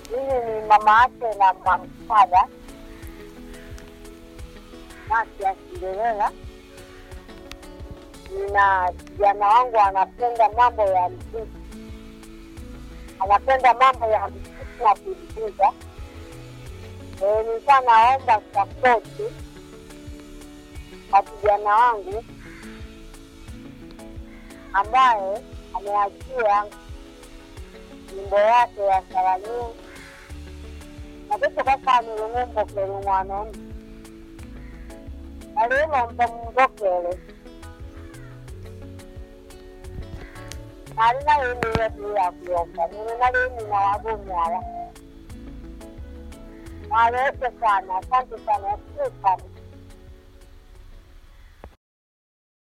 Mimi ni mama yake na mamsaga Matias Ndelela. Nina kijana wangu anapenda mambo ya mziki, anapenda mambo ya mziki na kuigiza. Eh, Nilikuwa naomba sapoti kwa kijana wangu ambaye ameachia nyimbo yake ya Salamini natete kaka nilung'umbokele mwana omu alilomba mungokele nali nalimiye tuyakuyomba nili nalimina wagumyala naweke sana asante sana yasiu sana